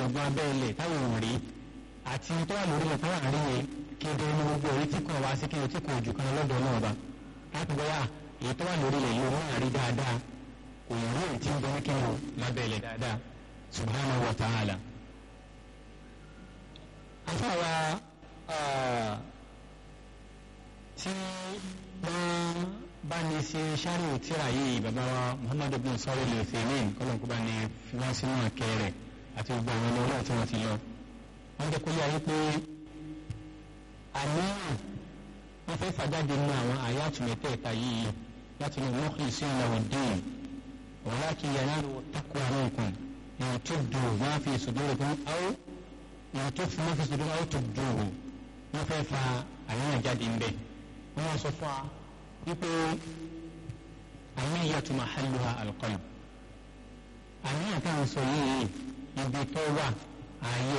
gbogbo abẹ́ ilẹ̀ táwọn ò rí àti tó wà lórí ilẹ̀ táwọn àrí yẹn kéde ní gbogbo orí tí kò wá sí kí o tí kò jù kan lọ́dọ̀ náà bá láti bọ́yá èyí tó wà lórí ilẹ̀ yìí wọ́n àrí dáadáa kò yẹ rí èyí tí ń bẹ ní kí o lábẹ́ ilẹ̀ dáadáa subhanahu wa ta'ala. afáwa tí wọ́n bá ní ṣe ṣáàrù tíra yìí bàbá wa muhammad ibn sọ́rọ̀ lè fèmín kọ́lọ́n kó bá ní fi wọ́n sínú àkẹ́ rẹ̀ àti gbogbo àwọn ọmọ ọlọ́run tí wọ́n ti lọ. wọ́n jẹ́ kó yá yí pé àníyàn wọ́n fẹ́ fàjáde nínú àwọn àyàtú mẹ́tẹ̀ẹ̀ta yìí láti lè mọ́kìlì sí ìlànà dín walakin yanalu taqwa minkum in tubdu ma fi sudurikum aw in tukhfu ma fi sudurikum aw tubduhu wọ́n fẹ́ fa àníyàn jáde ń bẹ̀ wọ́n sọ fún wa wípé àníyàtú mahalluha alqalb àníyàn táwọn sọ yìí ibi tó wà ààyè